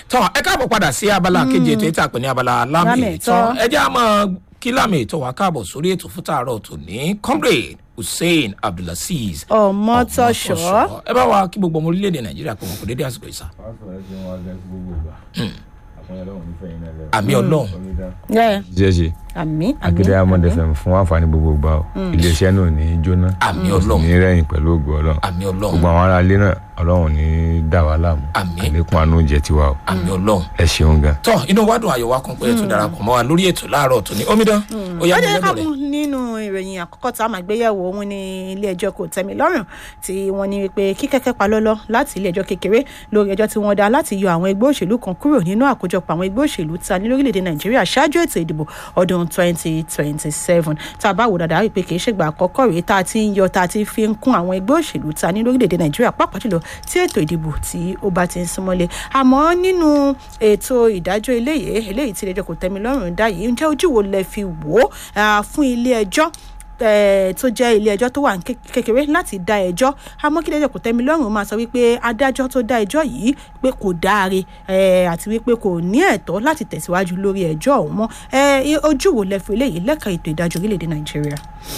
tọ́ ẹ káàbọ̀ padà sí abala kejì ètò ètò àpè ní abala lámì Lámì ìtọ́ ìtọ́. ẹ jẹ́ àmọ́ kí lámì ìtọ́ wa káàbọ̀ sórí ètò fún tààrọ̀ tòní comrade hussein abdulaziz Ọmọtọ́ṣọ́. Ọmọtọ́ṣọ́. ẹ bá wa kí gbogbo ọmọ orílẹ̀-èdè nàìjíríà pé wọn kò dédé àsìkò ìsà pásítọ̀ ẹ ṣe wọn agẹ́ sí gbogbo ìgbà àpọ̀nyẹ lọ́wọ́ nífẹ̀ẹ́ yín náà lẹ́wọ̀. àmì ọlọ́run ẹ ṣe ṣe àmì àmì akéde amọ̀dé fẹ̀m fún àǹfààní gbogbo ìgbà o iléeṣẹ́ náà ò ní í jóná àmì kò sì ọlọ́run ní rẹ̀yìn pẹ̀lú ògùn ọlọ́run àmì gbogbo ọlọ́run àwọn ará ilé náà ọlọ́run ní í dà wá láàmú Àmín. àlékún àánú jẹ tiwa o àmì ọlọ́run ẹ ṣeun gan. tọ́ inú wa dùn ayọ̀ wa kan pé ẹ tún darapọ̀ mọ́ wa lórí ètò láàárọ̀ tòní omidan ó yá ó mi jẹ́ ká lọ́dọ̀ mú rẹ̀ nínú ìròyìn àkọ́kọ́ tá a máa gbéyẹ̀wò òun ní ilé ẹjọ́ kò tẹ́mi lọ́rùn tí wọ́n ní wípé kíkẹ́kẹ́ pa lọ́lọ́ láti ilé ẹjọ́ kékeré lórí ẹjọ́ tí wọ́n dá láti yọ àwọn ẹgbẹ́ òṣèlú kan kúrò nínú àkójọpọ̀ àwọn ẹgbẹ́ òṣèlú ta ní lórílẹ̀‐èdè nàìjíríà ṣáájú ètò ìdìbò ọdún 2027 tá a bá wò dáadáa wípé kì í ṣègbà àkọ́kọ́ rèé tá a ti ń yọ tá a ti fi ń kún àwọn ẹgbẹ́ òṣèlú ta ní lórílẹ̀‐èdè nàìjíríà pàápàá jùlọ tí ètò ìdìbò tí ó bá ti ń súnmọ́lé àmọ́ nínú ètò ìdájọ́ eléyìí eléyìí tí ilé ẹjọ́ kò tẹ́mi lọ́rùn dá yìí ǹjẹ́ ojú wo lẹ fi wò ó ah, fún ilé ẹjọ́ eh, tó jẹ́ ilé ẹjọ́ tó wà ní ké- kékeré láti dá ẹjọ́ àmọ́ kí ilé ẹjọ́ kò tẹ́mi lọ́rùn máa sọ wípé adájọ́ tó dá ẹjọ́ yìí pé kò dáre eh, àti wípé kò ní ẹ̀tọ́ láti tẹ̀síwájú lórí ẹjọ́ ọ̀hún mọ́ Eh, ojú wo lẹ fi eléyìí lẹ́ka ètò ìdájọ́ orílẹ̀-èdè nàìjíríà.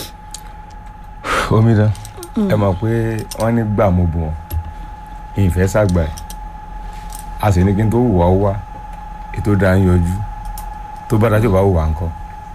omidan ẹ mọ̀ pé wọ́n ní gbà mo bù wọ́n ìfẹ́ sàgbà ẹ̀ a sì ní kí n tó wù wá ó wá ètò dáa ń yọjú tó bá dájọ́ bá wù wá ńkọ́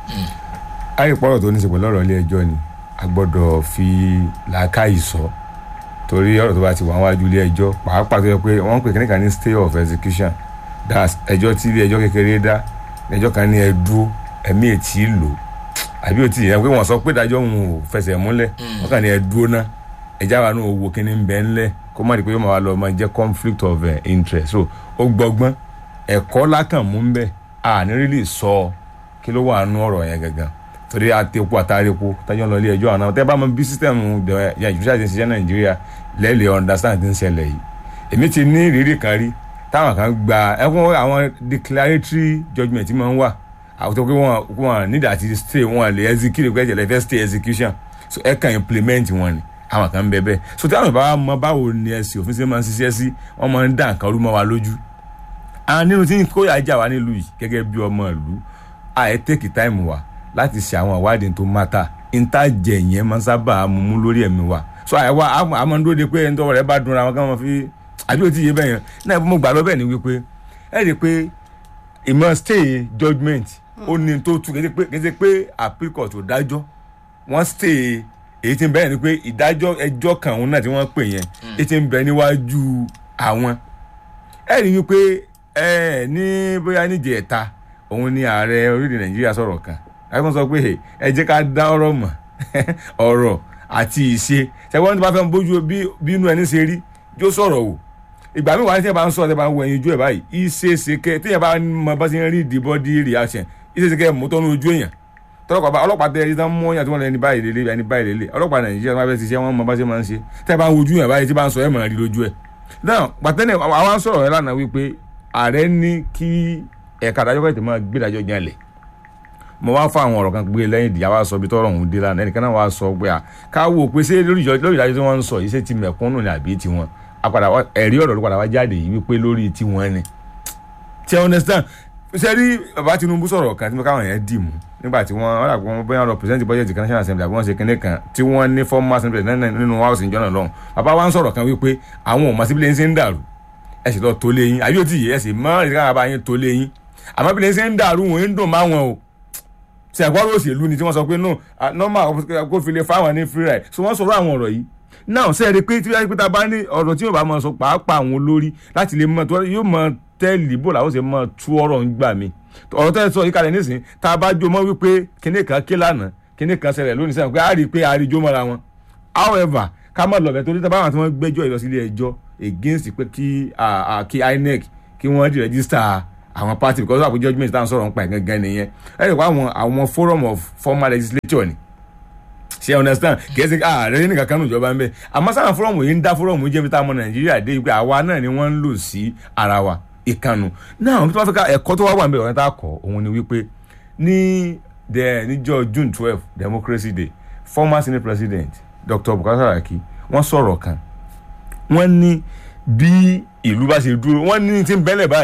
àìpọ̀rọ̀ tó ní í ṣe pẹ̀lú ọ̀rọ̀ ilé ẹjọ́ ni a gbọ́dọ̀ fi làákàyè sọ torí ọ̀rọ̀ tó bá ti wà wájú ilé ẹjọ́ pàápàá tó yẹ pé wọ́n ń pè kíníkà ní stay of execution that's ẹjọ́ tí ilé ẹjọ́ kékeré dá ẹjọ́ kan ní ẹ dúró ẹ̀mí ètí lò àbí òtí yẹn pé wọ́n sọ pé ìdájọ́ òun ò fẹsẹ̀ múlẹ̀ wọ́n kàn ní ẹ dúró ná ẹjá wa náà wo kíní ń bẹ ńlẹ̀ kó má di pé yóò máa wá lọ máa jẹ́ conflict of eh, interest so ó gbọ́gbọ́n ẹ̀kọ́ lákàn mú ń bẹ̀ àní rí sọ kí ló wà nú ọ̀rọ̀ yẹn gangan torí àtẹ̀kù àtàrẹ́kù tájọ́ ń lọ ilé ẹjọ́ àná tẹ́ bá mọ bí sísítẹ̀mù yẹn ìjọba ti ń ṣiṣẹ́ nàìjíríà lẹ́ẹ̀lẹ́ understand ti ń ṣẹlẹ̀ yìí èmi ti ní ìrírí kan rí táwọn kan gba ẹkún àwọn declaratory judgement máa ń wà àwọn tó pé wọn wọn need àti stay wọn lè execute pé ẹ̀jẹ̀ lè fẹ́ stay execution so ẹ kàn implement wọn ni àwọn kan ń bẹ bẹ́ẹ̀ so táwọn ìbára mọ báwo ni ẹ̀sìn òfin ṣe máa ń ṣiṣẹ́ sí wọ́n máa ń dá nǹkan rú mọ́ wa lójú àwọn nínú tí kóyà jà wá nílùú yìí gẹ́gẹ́ bí ọmọ ìlú àì tèkì táìmù wa láti ṣe àwọn ìwádìí tó mátà ìtajẹ yẹn máa ń sábà mú mú lórí ẹ̀mí wa so àìwá àmọ́ ń dóde pé ẹni tó rẹ̀ bá dunra wọn kí wọ́n fi àbí òtí yé bẹ́ẹ̀ yẹn náà mo gbà lọ bẹ́ẹ̀ ni wípé ẹ rí i pé ìmọ̀ stay judgement ó ní tó tu kéde pé kéde pé appeal court ò dájọ́ wọ́n stay èyí tí ń bẹ̀rẹ̀ ni pé ìdájọ́ ẹjọ́ kan òun náà tí wọ́n pè yẹn èyí tí ń bẹ níwájú àwọn ẹ rí i wípé ẹ ní bóyá níjẹ ẹ̀ta òun ni ààrẹ orílẹ̀ nàìjíríà sọ̀rọ̀ kan ẹ̀kọ́ sọ pé ẹ jẹ́ ká dá ọ̀rọ̀ mọ̀ ọ̀rọ̀ àti ìṣe ṣẹ́wọ́n tí wọ́n fẹ́ bójú bí bí inú ẹni ṣe rí yóò sọ̀rọ̀ wò ìgbà míì wà ní tí ẹ bá ń sọ̀rọ̀ tí ẹ bá ń wọ ẹyin ojú ẹ̀ báyìí ìṣeéṣe kẹ tí ẹ bá mọ bá ṣe ń rí the body reaction ìṣeéṣe kẹ mú tọ́nu ojú èèyàn tọ́lọ́pàá bá ọlọ́pàá tẹ ẹni tán mú ọyàn tí wọ́n lẹ ní báyìí lélẹ̀ ẹni báyìí lélẹ̀ ọlọ́pàá nàìjíríà tí wọ́n fẹ́ ṣiṣẹ́ wọn mọ bá ṣe máa ń ṣe tẹ́ ẹ bá ń wojú yàn báyìí tí bá ń sọ ẹ̀ mọ̀ rí lójú ẹ̀ náà pàtẹ́nẹ̀ àwọn sọ̀rọ̀ ẹ̀ lánàá wípé ààrẹ ní kí ẹ̀ka adájọ́ kẹ́tẹ̀ máa gbé ìdájọ́ jalè mo wá fún àwọn ọ̀rọ̀ kan gbé lẹ́yìn ìdíyà wá sọ bí tọ́rọ̀ ọ̀hún dé lánàá ẹnìkan náà wá sọ pé à ká wò pé ṣé lórí ìjọ- lórí ìdájọ́ tí wọ́n ń sọ yìí ṣé ti mẹ̀kúnnù ni àbí tiwọn apàdà wá- ẹ̀rí ọ̀rọ̀ ló padà wá jáde yìí wípé lórí tiwọn ni tí ẹ understand ṣe rí bàbá Tinubu sọ̀rọ̀ kan tí mo káwọn yẹn dì mú nígbà tí wọ́n wọ́n dàgbọ́n wọn bóyá lọ present budget kan national assembly àbí wọ́n ṣe kinní kan tí wọ́n ní former assembly nínú- nínú house ìjọ náà lọ́hùn bàbá wa ń sọ̀rọ̀ kan wípé àwọn ò mọ̀ síbi lẹ́yìn ṣe ń dàrú ẹ sì lọ tó lé yín àbí ó ti yẹ ẹ sì mọ́ ìdíkà bàbá yín tó lé yín àmọ́ bí lẹ́yìn ṣe ń dàrú wọn ń dùn máwọn o ṣe àgbọ̀rọ̀ òṣèlú ni tí wọ́n sọ pé no ah, normal kó fi lè fáwọn ní free ride so wọ́n sọ̀rọ̀ àwọn ọ̀rọ̀ yìí náà ṣe é rí i pé tí wọ́n bá bá ní ọ̀rọ̀ tí yóò bá máa sọ pàápàá àwọn olórí láti lè mọ tó yóò mọ tẹ́lì bò làwọn ṣe mọ tú ọ̀rọ̀ ń gbà mí ọ̀rọ̀ tẹ́lẹ̀ sọ yìí kalẹ̀ nísìnyí tá a bá jó mọ́ wípé kinní kan ké lánàá kinní kan ṣẹlẹ̀ lónìí sẹ́yìn pé a rí i pé a rí i jó mọ́ra wọn however ká má lọ bẹ̀ torí tá a bá wọn tí wọ́n gbẹ́jọ́ ìlọsílẹ̀ ẹjọ́ against pé kí ah, ah, kí INEC kí wọ́n di register àwọn party because àpò judgement tá à ń sọ̀rọ̀ nípa ẹ̀ gangan nìyẹn ẹ rí i pé àwọn àwọn forum of former legislature ni ṣe understand kìí ṣe ààrẹ nìkan kan níjọba ń bẹ àmọ́ sáà fọ́rọ̀mù yìí ń dá fọ́rọ̀mù jẹ́ bí táwọn ọmọ nàìjíríà dé pé àwa náà ni wọ́n ń lò sí ara wa ìkànnù náà tó bá fẹ́ ká ẹ̀kọ́ tó wá wà ń bẹ ọ̀rẹ́ tá a kọ́ òun ni wípé ní the níjọ́ june twelve democracy day former senate president dr bukola saraki wọ́n sọ̀rọ̀ kan wọ́n ní bí ìlú bá ṣe dúró wọ́n ní tí ń bẹ́lẹ̀ báyìí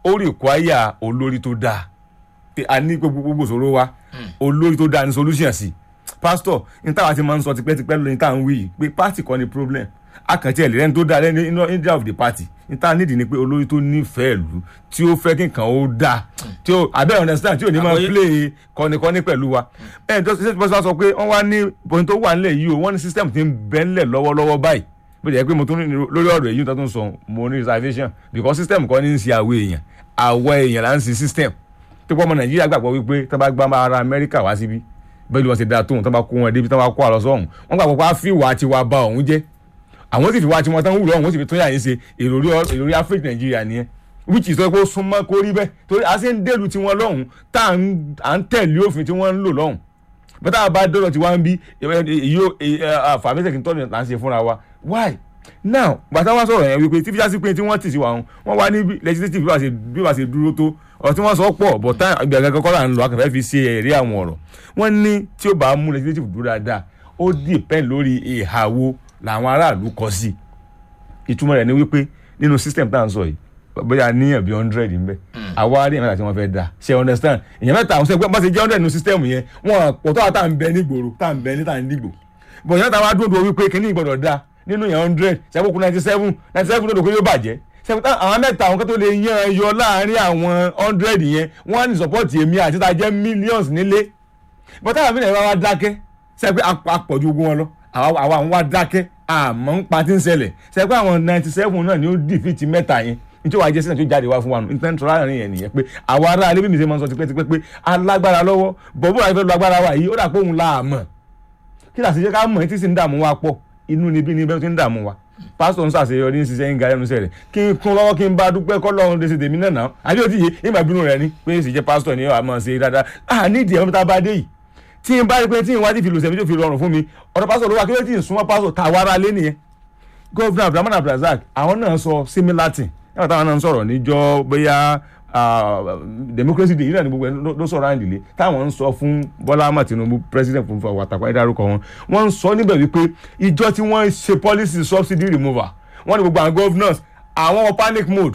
ó require olórí tó dáa pé a ní gbogbo gbogbo ìṣòro wa olórí tó dáa ní solution sí pastor ní táwa ti máa ń sọ tipẹ́tipẹ́ lórí tá à ń wí yìí pé party kọ́ ni problem akàntí ẹ̀ lẹ́ni tó dáa lẹ́ni inú india of the party ní tá a nídìí ni pé olórí tó nífẹ̀ẹ́ ìlú tí ó fẹ́ kí nǹkan ó dáa tí ó abẹ́ understand tí ò ní máa Àgbọ́yé. play kọ́nikọ́ni pẹ̀lú wa ẹ̀ tó ṣe ṣe sọ pé wọ́n wá ní bóyin tó wà nílẹ̀ yìí o wọ́n ní system ti ń bẹ́ ńlẹ̀ lọ́wọ́lọ́wọ́ báyìí bó jẹ́ pé mo tún ní lórí ọ̀rọ̀ èyí tó tún sọ mo ní reservation because system kọ́ ní ń ṣe àwọ̀ èèyàn àwọ̀ èèyàn là ń ṣe system tó pọ̀ ọmọ nàìjíríà gbàgbọ́ wípé tó bá gbá ara amẹ́ríkà wá síbí bẹ́ẹ̀ ni wọ́n ṣe dáa tóun tó bá kó wọn débi tó bá kó àlọ́ sọ́hún wọ́n gbàgbọ́ pé á fi wà tiwa ba òun jẹ́ àwọn sì fi wá tiwọn tán wúlò ọ̀hún wọ́n sì fi tó yà yín ṣe èròrí èròrí áfíríkà nàìjíríà nìyẹn which is pé ó súnmọ́ kó rí bẹ́ẹ̀ torí a ṣe ń dèlù tiwọn lọ́hùn tá à ń- à ń tẹ̀lé òfin tí wọ́n ń lò lọ́hùn bẹ́tà bá dọ́dọ̀ tí wọ́n ń bí yóò àfàmẹ́sẹ̀ kí n tọ́jú là ń ṣe fúnra wa why now gbàtà wọn sọ̀rọ̀ yẹn wípé tí fíjá sí pé tí wọ́n tì sí wa wọn wọ́n wá ní bí legislative bí wàá ṣe bí wàá ṣe dúró tó ọ̀rọ̀ tí wọ́n sọ pọ̀ bọ̀ tá ìgbàgbọ́ kọ́kọ́ là ń lọ akẹ́fẹ́ fi ṣe ẹ̀rí àwọn ọ̀rọ̀ wọ́n ní tí ó bá mú legislative dúró dáadáa ó depend lórí ìhà wo làwọn aráàlú kọ sí ìtumọ̀ rẹ̀ ni wípé nínú system tá à ń sọ yìí bóyá níyàn bíi hundred ń bẹ àwa rí ìyẹn mẹ́ta tí wọ́n fẹ́ dá ṣe understand ìyẹn mẹ́ta àwọn sẹ́gbẹ́ bá ṣe jẹ́ hundred nínú system yẹn wọ́n pọ̀ tó àwọn tá à ń bẹ nígboro tá à ń bẹ ní tá à ń dìgbò bọ̀ ìyẹn mẹ́ta wá dúró dúró wípé kíní ìgbọ̀dọ̀ dá nínú yẹn hundred sẹ́kùkù ninety seven ninety seven ló dò pé yóò bàjẹ́ sẹ́kùkù àwọn mẹ́ta àwọn kan tó lè yan ẹ yọ láàárín àwọn hundred yẹn wọ́n á ní support èmi àti tá a jẹ́ millions nílé bọ́tà àbí nàìjíríà wá dákẹ́ sẹ́pẹ́ àpọ̀jù ogun wọn lọ àwa àwa àwọn wá dákẹ́ àmọ́ ń pa tí ń ṣẹlẹ̀ sẹ́pẹ́ àwọn ninety seven náà ni ó dìfìtì mẹ́ta yẹn nítorí wàá jẹ́ sínú tó jáde wá fún wa nù nítorí tó láàrin yẹn nìyẹn pé àwa ará alẹ́ bí mi ṣe máa ń sọ tipẹ́tipẹ́ pé alágbára lọ́wọ́ bọ̀bú àti fẹ́ lu agbára wa yìí ó dà pé òun la mọ̀ kí làá sì jẹ́ ká mọ̀ tí sì ń dààmú wa pọ̀ inú ni bí ni bẹ́ẹ̀ tí ń dààmú wa pásítọ̀ ń ṣàṣeyọrí ń ṣiṣẹ́ ń ga ẹnu sẹ́rẹ̀ kí n kún lọ́wọ́ kí n bá dúpẹ́ kọ́ lọ́run lè ṣe tèmi náà náà àbí òtí yìí ìgbà bínú rẹ ni pé sì jẹ́ pásítọ̀ ni àmọ́ ṣe dáadáa à nídìí ẹ̀rọ tá a bá dé yìí tí n bá rí pé tí n wá ti fi lòsẹ̀ mi tó fi rọrùn fún mi ọ̀dọ̀ pásítọ̀ ló wà kí ló ti súnmọ́ pásítọ̀ tá a wá ara lé nìyẹn gọ́ọ̀fúnà abdulhamid abdulrasaq àwọn náà sọ similar thing nígbà táwọn náà ń sọ̀rọ̀ níjọ́ bóyá ah, democracy day yìí náà ni gbogbo ẹ̀ ló- ló sọ̀rọ̀ àǹdílé táwọn ń sọ fún bọ́lá ahmed tinubu president fún fún àtàkùn ẹ̀dárúkọ wọn wọ́n ń sọ níbẹ̀ wípé ìjọ tí wọ́n ṣe policy subsidy removal wọ́n ní gbogbo àwọn governors àwọn wọ panic mode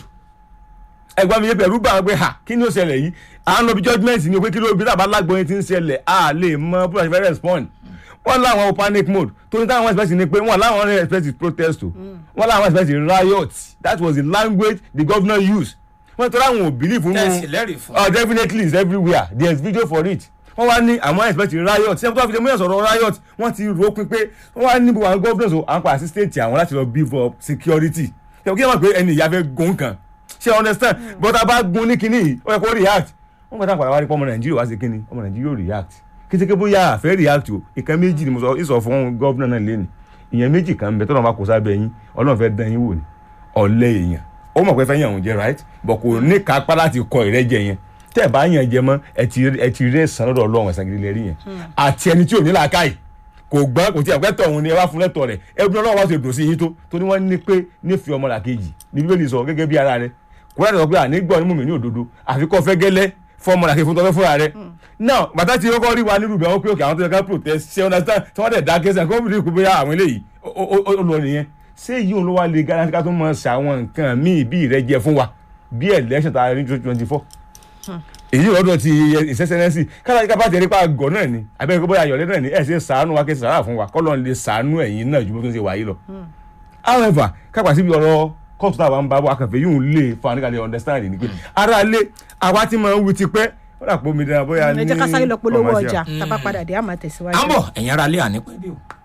ẹgbẹ́ mi yé pẹ̀lú bá wọn pé ha kí ni ó ṣẹlẹ̀ yìí à ń lọ bí judgement ni o pé kí ló bí tàbá lágbóyin ti ń ṣẹlẹ̀ a lè mọ bí wọ́n ṣe fẹ́ respond wọ́n láwọn panic mode tó ní táwọn expect ni pé wọ́n láwọn expect protest o wọ́n láwọn expect riot that was the language the governor used wọ́n tọ́lá àwọn ò believe nínú tẹ̀sí lẹ́rìí fún oh definitely it's everywhere there is video for it wọ́n wá ní àwọn expect riot ṣé wọ́n fi mú ẹ̀sọ̀rọ̀ riot wọ́n ti rò ó pin pé wọ́n wá ní gbogbo àwọn governors o àwọn pàṣẹ state àwọn láti lọ beef up security ṣé kí wọ́n pè ẹni ìyá fẹ́ gun kan ṣé you understand but a bá gun ní kinní yìí ó yẹ kó react wọ́n gbọ́dọ̀ àpàdé wá rí pé ọmọ nàìjíríà wá sí kinní ọmọ nàìjíríà ò react kétéké bóyá àfẹ́ react o ìkan méjì ni mo sọ ìsọ fún gọ́vnà náà lẹ́nu ìyẹn méjì kan ń bẹ tọ́lọ́ bá kó sábẹ́ yín ọlọ́run fẹ́ dán yín wò ni ọ̀lẹ́ èèyàn ó mọ̀ pé fẹ́ yàn òun jẹ right but kò ní kápá láti kọ ìrẹ́jẹ yẹn tẹ́ ẹ̀ bá yàn jẹ mọ́ ẹ ti ẹ ti rí ẹ̀sán lọ́dọ̀ ọlọ́run ẹ̀sán gidi lẹ́rí yẹn àti ẹni tí ò ní làákàyè kò gbọ́n kò tí ẹ̀ pẹ́tọ̀ òun ni ẹ wá fún lẹ́tọ̀ rẹ̀ ẹbí ọlọ́run wá ṣe dùn sí yín tó tó ní wọ́n ní pé nífẹ̀ẹ́ ọmọ làkejì ní bíbélì sọ gẹ́gẹ́ bí ara rẹ̀ kò láti sọ pé ànígbọ́ ní mùmí ní òdodo àfi kọ́ fẹ́ gẹ́lẹ́ fún ọmọ làkejì fún tọ́fẹ́ fúnra rẹ̀ náà bàtà tí ó kọ́ rí wa nírú bẹ́ẹ̀ wọ́n pé òkè àwọn tó yẹ ká protest ṣe understand tí wọ́n dẹ̀ dá kẹsàn kó bí kò bóyá àwọn eléyìí ó- ó ó- ó lọ nìyẹn ṣé èyí òun ló wá lè garanti ká tó mọ ṣàwọn nǹkan míì bí ìrẹ́jẹ fún wa bí election tá a rí twenty four èyí lọ́dọ̀ ti ìṣẹ́sẹ́nẹ́sì kára ká bá tẹ̀lé pa àgọ́ náà ni abẹ́rẹ́ kó bóyá ayọ̀lẹ́ náà ni ẹ̀ ṣe sàánú wa kí ẹ sàrà fún wa kọ́ lọ́n lè sàánú ẹ̀yìn náà ju bó tó ń ṣe wáyé lọ. however kápá síbi ọ̀rọ̀ kóòtù táwa ń bá bọ́ akànfẹ́ yóò lè fa nígbàdé understand ni pé ara lé àwa ti máa ń wí ti pẹ́ ó dà pọ̀ mi dára bóyá ní ẹ jẹ́ ká sáré lọ polówó commercial. ọjà tá a bá padà dé àmà tẹ̀síwájú. à ń bọ̀ ẹ̀yin ara lé ànípẹ́ dé o.